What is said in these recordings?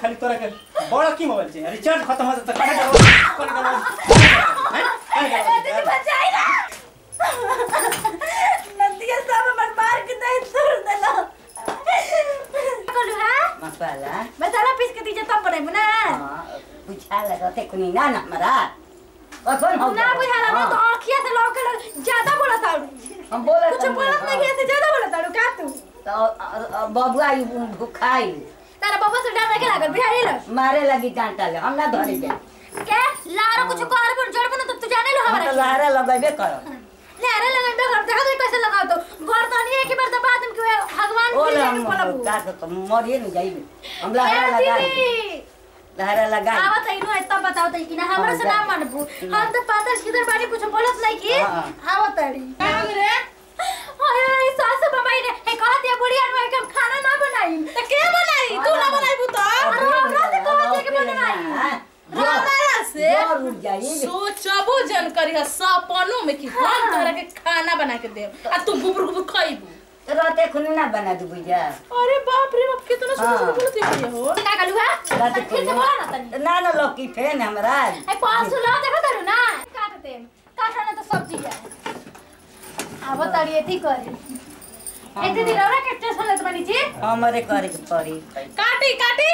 खाली तोरा के बड़ा की मोबाइल चाहिए रिचार्ज खत्म हो जाता कहाँ जाओ कौन जाओ हैं कहाँ जाओ दीदी बचाई ना नदिया सब हमर मार के दे तोड़ देला बोलू हां मसाला मसाला पीस के दीजिए तब बनाई ना हाँ, बुझा लगते कुनी ना ना हमारा और कौन हो ना बुझाला मैं तो आँखिया से लौके लग ज्यादा बोला था हम बोला कुछ बोलत नहीं ऐसे ज्यादा बोला था क्या तू तो बबुआ ई भुखाई तारा बाबा से डर लगे लागल बिहारी लग मारे लगी डांटा ले हम ना धरे के क्या लारो कुछ कर पर जड़ बनो तो तू जाने लो हम तो हमारा लहरा लगेबे कर लारे लगे बे घर देखा तो कैसे लगाओ तो घर तो नहीं है कि बार दबा तुम के भगवान ओ के ले लिए हम बोला का तो मरिए नहीं जाइबे हम लहरा लगा लहरा लगा आवत है नो तब बताओ तो कि ना हमरा से ना मानबू हम तो पातर किधर बाड़ी कुछ बोलत नहीं कि हाँ। आवत है रे अरे सास बमाई ने हे कहत है बुढ़िया नु हम खाना ना बनाई तो के बनाई तू ना बनाई बु तो अरे हमरा से कहत है कि बनाई हमरा से जोर उठ जाइए सोचबो जन करी सपनों में कि हम तोरा के खाना बना के देब आ तू गुबुर गुबुर खाइबू रहते खुनी ना बना दू बुझा अरे बाप रे बाप कितना हाँ। सुंदर बोलत है हो का कलू है रहते ठीक से बोला ना तनी ना ना लौकी फेन हमरा ए पास ला देखा तारू ना काटते काटना तो सब्जी है आवत तारी एथी करे एते दिन औरा के स्टेशन लेत बनी जी हमरे करे के पड़ी काटी काटी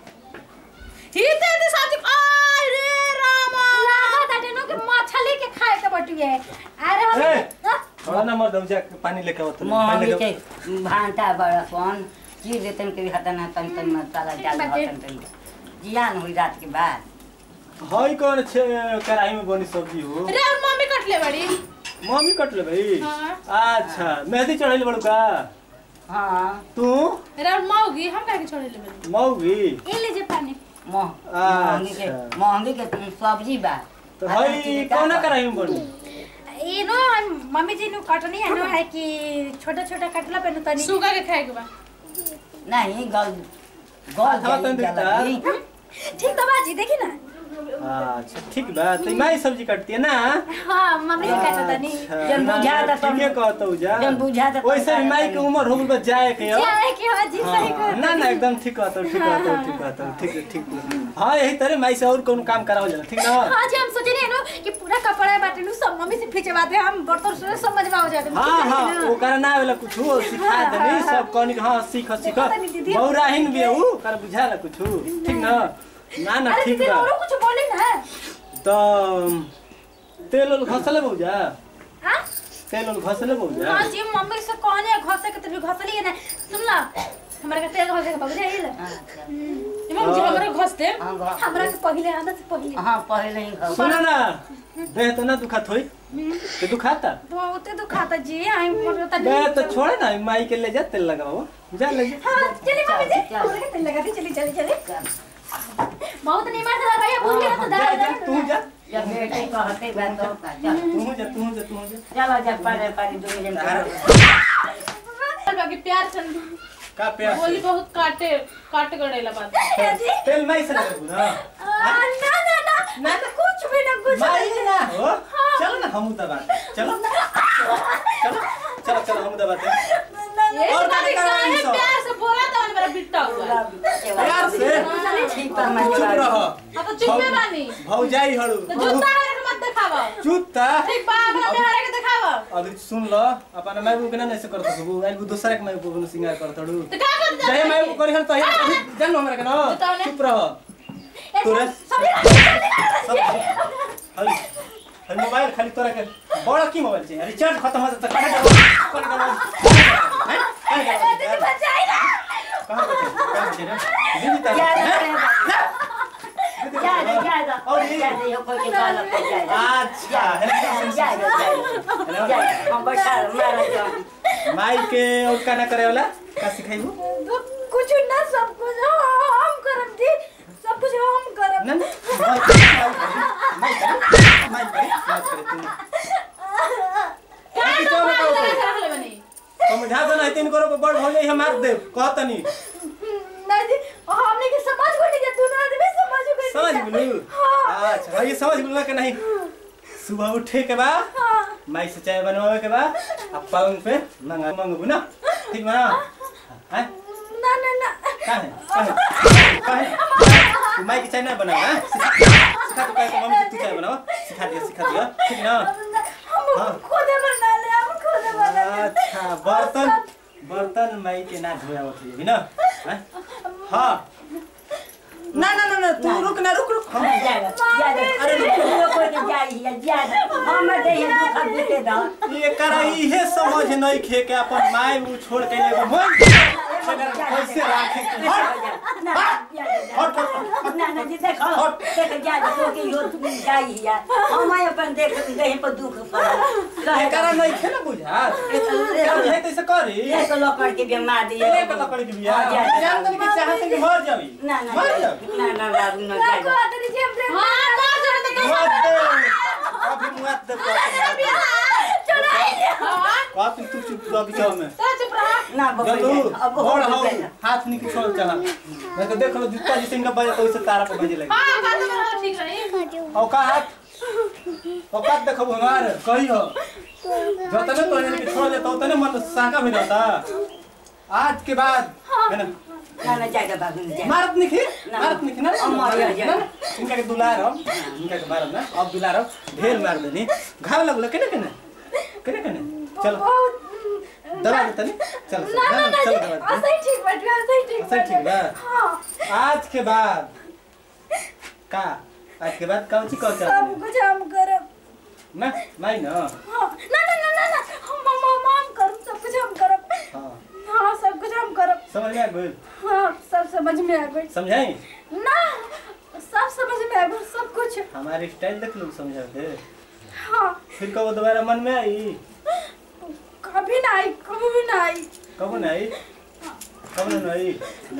हिते हिते सब्जी आय रे रामा लागत ताटे नो के मछली के खाए के बटुए अरे हम ए! हाँ? थोड़ा ना मर दौजा पानी लेके आओ तो मोहमी पानी के लेके भांटा बड़ा कौन चीर देतन के हतन तन तन मसाला डाल बाटे। हतन तन जियान हुई रात के बाद हई कौन छे कढ़ाई में बनी सब्जी हो रे और मम्मी कटले बड़ी मम्मी कट ले भाई हाँ। अच्छा मेहंदी चढ़ाई बड़ू का हाँ तू रे और मौगी हम काहे के छोड़े ले बड़ी मौगी ये लीजिए पानी मोह महंगी के अच्छा। महंगी के सब्जी बा तो आधा हई चीज़ का कौन बा। कढ़ाई में बनी ये नो मम्मी जी नु कटनी है नो है कि छोटा छोटा कटला पे नु तनी सुगा के खाए के बा नहीं गल गल आधा तन जाई दिखता। जल्दी। ठीक तो बाजी देखी ना अच्छा ठीक बा तो माई सब्जी काटती है ना हाँ मम्मी जी काटा तनी अच्छा, जन ना, बुझा ना, था ठीके तुम- कहतो जा जन बुझा था तुम वैसे भी माई के तनी। उम्र हो गई बा जाए के हो क्या है कि हाँ जी सही हाँ, कर ना ना एकदम ठीक कहतो ठीक कहतो ठीक कहतो ठीक ठीक हाँ यही तरह माई से और कौन काम कराओ जाला ठीक ना हाँ जी हम सोचे नहीं नो कि पूरा कपड़ा बाटे नु सब मम्मी से खींचे बाते हम बर्तन से समझ में आ जाते हाँ हाँ वो करे ना वाला कुछ हो सिखा देनी सब कहनी हाँ सीख सीख देखो तनी दीदी। बौराहीन भी है ऊ कर बुझा ला कुछ ठीक ना ना ना अरे ठीक दीदी बा और कुछ बोले ना तो तेल उल घसले बहुजा हाँ तेल उल घसले बहुजा हाँ जी मम्मी से कहने घसे के तभी घसली है ना सुन ला हमरा के तेल घसे के बाबू जाइए अच्छा। मम्मी जी हमरा घस दे हाँ, घ- हमरा के पहले आदत से पहले हाँ पहले ही घर सुनो ना देह तो ना दुखात होई के दुखाता बहुते दुखाता जी आई पता बे नहीं तो छोड़े ना माई के ले जा तेल लगाओ जा ले जा हाँ चली मम्मी जी चल, चल। हमरा के तेल लगा दी चली चली चली बहुत नहीं मार दला भैया भूल गया तो जा दला जा तू जा जब बेटे कहते बा तो का चल तू जा तू जा तू जा चलो जब पारे पारे दो जन करो बाकी प्यार से का प्यास बोली बहुत काटे काट गड़ेला बात जी तेल माई से लगू ना आ, ना ना ना ना तो कुछ भी ना कुछ माई भी ना हो चलो ना हम दबा चलो चलो चलो चलो हम दबाते ये और बात बात करवानी काहे सब। प्यार से बोला तो मेरा बिट्टा हुआ प्यार से ठीक तू पर चुप रह अब तो चुपे बानी भौजाई हड़ू तो जूता है के मत दिखावा जूता ठीक बा अपना बिहार के दिखावा अभी सुन लो अपन माई बुक ना ऐसे करत हबू आई बु दूसरा के माई बुक न सिंगार करत हड़ू तो का कर जय माई बुक करी हन तो अभी जान हमरा के ना बताओ ने। चुप रह तोरे सब हई हई मोबाइल खाली तोरा के बड़ा की मोबाइल चाहिए रिचार्ज खत्म हो जाता कहां जाओ कहां जाओ हैं कहां जाओ बचाई ना कहां बचे कहां बचे रे दीदी तारा ज्यादा ज्यादा और ये ज्यादा यो कोई के गाल पे जाए अच्छा है ज्यादा ज्यादा हम बैठा मारा जाओ माई के और का ना करे वाला का सिखाइबू कुछ ना सब कुछ हम करम जी सब कुछ हम करम ना ना माई करे माई करे माई करे तू का अभी तो चलो मार बताओ लगा तो। के रखले बनी समझा दो ना तीन करो बड़ हो जाई हम मार दे कहतनी ना जी हमने के समझ को नहीं तू ना आदमी समझ को समझ गेलू अच्छा ये समझ गेलू कि नहीं सुबह उठे के बाद माई से चाय बनवावे के बाद अब पलंग पे मंगा मंगबू ना ठीक बा हैं ना ना ना काहे काहे काहे बनाओ हाँ? सिखा सिखा दो कैसे मम्मी जी तू चाय बनाओ सिखा दिया सिखा दिया ठीक ना हम हाँ। खुद बना ले हम खुद बना ले अच्छा बर्तन बर्तन माई के ना धोया होती है ना हाँ? हाँ ना ना ना ना तू रुक ना रुक रुक हम ज्यादा ज्यादा अरे लोग कोई के जाई है ज्यादा हम दे है दुख बीते दा ये करा इहे समझ नहीं खे के अपन माय उ छोड़ के एगो मन कैसे राखे के हट ना हट हट ना ना जी देखो देख ज्यादा तो के यो तुम जाई है हम अपन देख दे पर दुख पड़ा ये करा नहीं खे ना बुझा हम है तैसे करी ये तो लोग के बीमार दिए ये तो लकड़ी की बिया जान तनी के चाहत के मर जावी ना ना मर जावी ना ना बाबू ना ना ज्यादा को तेरी जेब ले हाँ मार जरा तो मत दे अभी मत दे चढ़ाई ले बात तू चुप रह बिचाव में तो चुप रहा ना जल्लू बाबू अब बड़ हो हो गया हाथ नहीं छोड़ चाह मैं तो देख लो जूता जिसे इनका बजे तो उसे तारा पे बजे लगे हाँ बात में ठीक रही औकात औकात देखो हमार कही हो जतने तो इनके छोड़ देता उतने मन साका भी रहता आज के बाद है ना ना ना ज्यादा बाबू ना ज्यादा मारत नहीं ना। मारत नहीं ना अमर या जा। ना, ना, इनका के दुलार हो इनका के मारत ना अब दुलार हो ढेर मार देनी घाव लगलो केने केने केने केने चलो बहुत दबा दे तनी चलो ना ना ना जी चलो दबा दे ऐसे ही ठीक बैठ गया ऐसे ही ठीक ऐसे ही ठीक बा? हाँ आज के बाद का आज के बाद कौन सी कौन सब सा कुछ हम करब ना नहीं ना हाँ ना ना ना ना ना हम हम हम हम करब सब कुछ हम करब हाँ हाँ सब कुछ हम करब समझ में आ गई हाँ सब समझ में आ गई समझाई ना सब समझ में आ गई सब कुछ हमारी स्टाइल देख लो समझा के हाँ फिर कब दोबारा मन में आई कभी ना आई कभी भी ना आई कब ना आई कब ना आई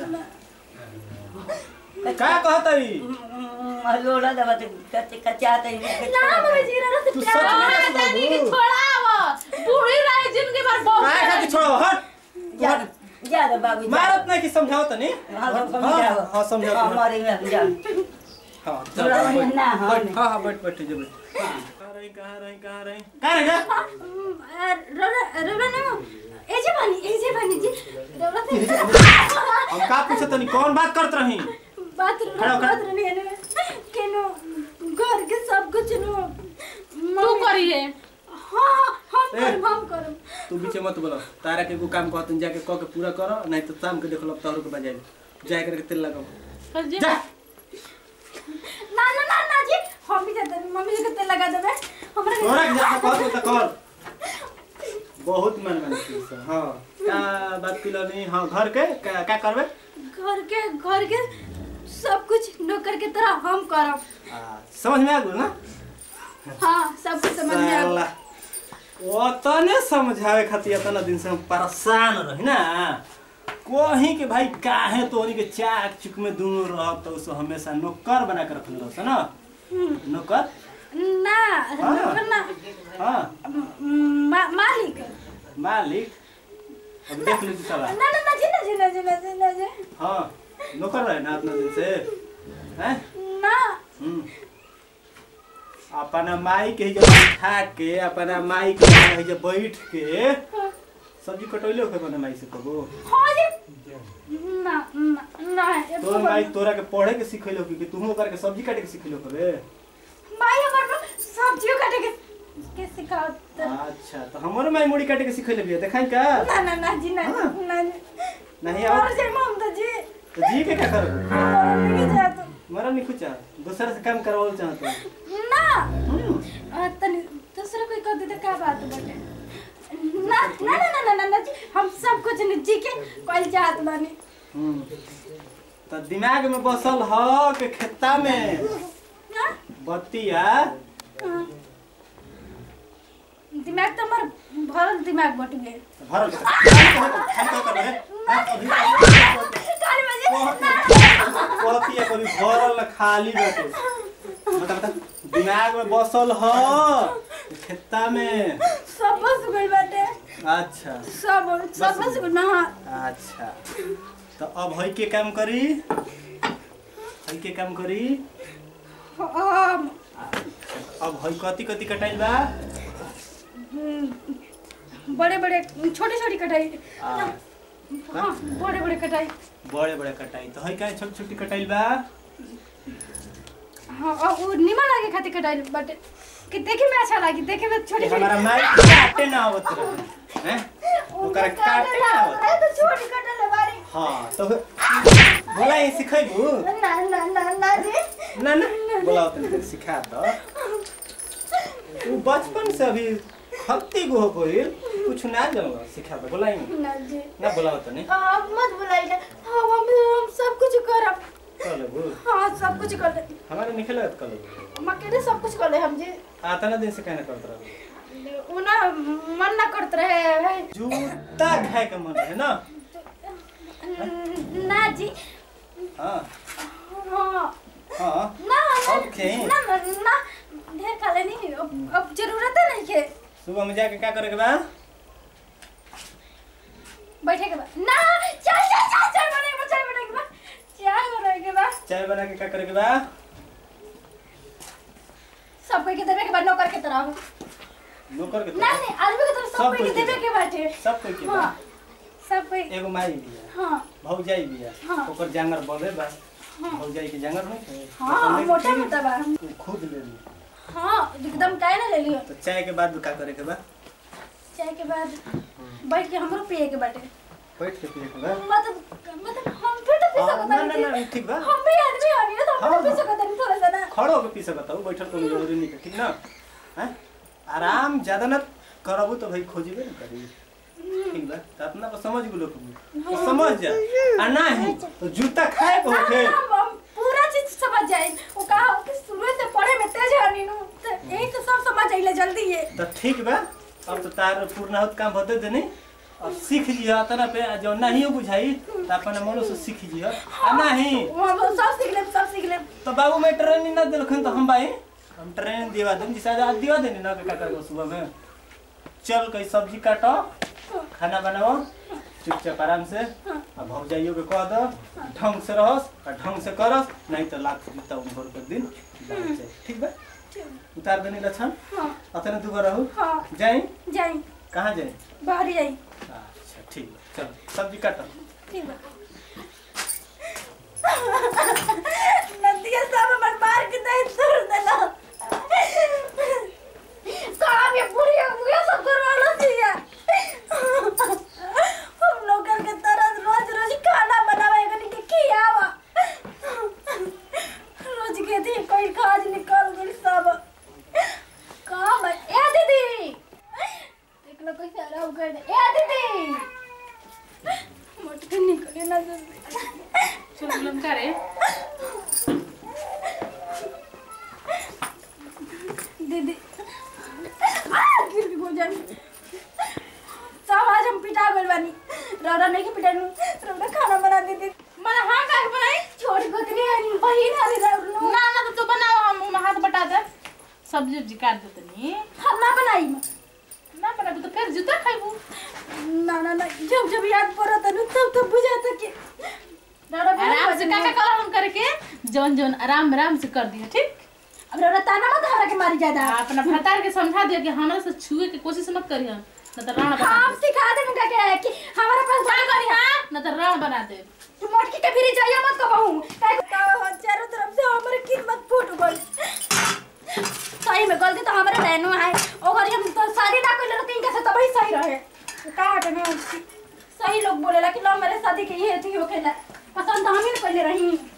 का कहता ई लोड़ा दबा तो कच्चे कच्चा तो ना मम्मी जी ना तू सच में हाँ कहता तनी की बाबू छोड़ाव बूढ़ी रही जिंदगी भर बहुत काय खाती छोड़ो हट ज्यादा ज्यादा बाबू मारत नहीं कि समझाओ तनी हाँ हाँ समझाओ हाँ समझाओ हमारे में जाओ हाँ थोड़ा चल, वही ना, हाँ, बैठ, नहीं। हाँ हाँ बैठ बैठ जब कहाँ रही कहाँ रही कहाँ रही कहाँ रही गा? रौरा रौरा ना एजे बनी एजे बनी जी रौरा से हम का पूछे तनी कौन बात करत रही बात खड़ा हो, खड़ा। बात रहने ने केनो घर के सब कुछ नो तू करिए हाँ हम ए। करब हम करब तू बीचे मत बोलो तारा के एगो काम कहतन जाके कह के पूरा करो नहीं तो शाम के देखलो तोहरो के बजाई जाए करके तेल लगाओ कर जी जा ना ना ना ना जी हम भी जाते हैं, मम्मी जी के तेल लगा देबे हमरा के- तोरा के जाके कह तो कर बहुत मन मन की से हां का बात किलो नहीं हां घर के का, का करबे घर के घर के सब कुछ नौकर के तरह हम करब आ, समझ में आ गयो ना हाँ सब कुछ समझ में आ गया। साला ओतने समझावे खातिर इतना दिन से हम परेशान रही ना कहीं के भाई काहे तोरी के चाक चुक में दोनों रहत तो उसे हमेशा नौकर बना के रखले रहस ना नौकर ना नौकर ना हाँ म- मा, मालिक मालिक अब देख लीजिए साला ना ना ना जी ना जी ना जी ना जी ना जी हाँ नौकर रहे ना इतना दिन से हैं ना हम्म। अपना माई के जब बैठा के अपना माई के जब बैठ के सब्जी कटोले होके बना माई से कबो हाँ जी ना ना ना ये तोर माई तोरा के पढ़े के सिखैलो कि तू ओकर के सब्जी काटे के सिखैलो कबे माई हमर को सब्जियों काटे के के सिखावत अच्छा तो हमरो माई मुड़ी काटे के सिखैले बिया देखाई का ना ना ना जी ना हाँ। ना जी नहीं आओ और जे मम तो जी तो जी के क्या करो और नहीं जात मरा नहीं कुछ दूसरा से काम करवाओ चाहत ना हम्म आ, तनी दूसरा कोई कर दे तो का बात बाटे ना ना ना ना ना ना ना जी हम सब कुछ न जी के कल जात बानी हम्म तो दिमाग में बसल ह के खेता में हाँ? बतिया हाँ। दिमाग तो हमार भरल दिमाग बट गए भरल के हम का कर रहे हैं अभी काली बजे कहती है कभी भरल न खाली बैठे बता बता दिमाग में बसल ह खेता में सब बस गइल बाटे अच्छा सब सब बस गइल ना हाँ अच्छा तो अब हई के काम करी हई के काम करी हम अब हई कति कति कटाइल बा बड़े बड़े छोटे छोटे कटाई आ, हाँ बड़े बड़े कटाई बड़े बड़े कटाई तो हई का छोटी छोटी कटाइल बा हाँ और वो निमन लगे खातिर कटाई बट कि देखे में अच्छा लगी देखे में छोटी छोटी हमारा माई काटे ना आवत रहे हैं ओकरा काटे ना आवत अरे तो छोटी कटल है बारी हाँ तो बोला ये सिखेबू ना ना ना ना जी ना ना बोला तनी सिखा दो तू बचपन से अभी हत्ती गो हो गइल कुछ ना जानला सिखा दो बोला ही ना जी ना बोला तनी आप मत बुलाइए हम हम हम सब कुछ करब कर लेबू हाँ सब कुछ कर ले हमारे निकल कर लेबू हम अकेले सब कुछ कर ले हम जी आता ना दिन से कहना करत रहो वो ना मन ना करत रहे है जूता खाए के मन है ना ना जी हाँ हाँ हाँ ना ना ओके। ना ना ना ढेर खा लेनी अब अब जरूरत है नहीं के सुबह में जाके क्या करे के बा बैठे के बाद ना चाय चाय चाय चाय बनाए के बाद चाय बनाए के बाद चाय बनाए के बाद चाय बना के क्या करे के बा सब कोई के देवे के बाद नौकर के तरह नौकर के ना तरह नहीं आदमी के तरह सब सब कोई के कोई के देवे के बाटे सब कोई के बा हाँ सब कोई एगो माई बिया हाँ भौजाई बिया हाँ। ओकर जांगर बोले बा भौजाई के जांगर नहीं थे हाँ मोटा मोटा बा तू खुद ले ली हाँ एकदम टाइम ना ले लियो तो चाय के बाद क्या करे के बा चाय के बाद बैठ के हमरो पिए के बाटे बैठ के पिए के बा मतलब मतलब हम फिर तो पी हाँ, सकत ना ना ना ठीक बा हम भी आदमी हनी ना तो हम हाँ, भी पी हाँ। सकत हनी थोड़ा सा ना खड़ो होके पी सकत हो बैठल तो जरूरी नहीं है, ठीक ना हैं आराम ज्यादा ना करबू तो भाई खोजबे ना करी ठीक बा तो अपना को समझ गुलो तो समझ जा आ नहीं तो जूता खाए को होके हम हम पूरा चीज समझ जाए वो कहा कि शुरू से पढ़े में तेज हनी नु तो यही तो सब समझ आइले जल्दी ये तो ठीक बा अब तो तार पूर्णाहुत काम होते देनी अब सीख लिया तना पे जो नहीं बुझाई तो अपने मनो से सीख लिया आ नहीं हम सब सीख ले सब सीख ले तो बाबू मैं ट्रेनिंग ना दिलखन तो हम भाई हम ट्रेनिंग दिवा दें जिसे आज दिवा देनी ना क्या करबो सुबह में चल कई सब्जी काटो खाना बनाओ चुपचाप आराम से अब भग जाइयो के कह दो ढंग से रहस और ढंग से करस नहीं तो लाख जूता उम्र के दिन डाल जाए ठीक बा उतार देनी लक्षण हाँ अतने दुगो रहू हाँ जाई जाई कहाँ जाई बाहर जाई अच्छा ठीक बा चल सब्जी काटो ठीक बा नदिया सब हमर मार के नहीं छोड़ देला साहब ये पूरी हुआ सब करवाना चाहिए हम लोग के तरह रोज रोज खाना बनावे कनी के खियावा रोज के थी कोई खाज निकल गई सब काम है ए दीदी देख लो कोई सारा उगड़ ए दीदी मोटके निकले ना जल्दी चल बोलम का रे दीदी आ गिर के गुजर सब आज हम पिटा गइल बानी रौरा नहीं के पिटानु रौरा खाना बना दीदी मैं हां का बनाई छोटी गोतनी है बहिन है रौरा ना ना तो तू बनाओ हम हाथ बटा दे सब्जी उब्जी काट दे तनी हम ना बनाई ना बनाबू तो फिर जूता खाइबू ना ना ना जब जब याद पड़ा तनु तब तब बुझाता कि रौरा बहुत आराम से बदमाश का है। का कलर हम करके जौन जौन आराम आराम से कर दिया ठीक अब रौरा ताना मत हमरा के मारी ज्यादा आ, अपना भतार के समझा दिया कि हमरा से छुए के कोशिश मत करी हम न तो राण बना हम सिखा दे मुका के कि हमारा पास क्या करी हां न तो राण बना दे तू मोटकी के फिर जाइए मत कहूं काहे को चारों तरफ से हमारे कीमत फूट गई सही में गलती तो हमारे रहनु है ओकर हम तो शादी ना कइले रहती इनके से तभी सही रहे का हटे में सही लोग बोलेला कि लो मेरे शादी के ये थी होखेला पसंद तो हम ही न कइले रही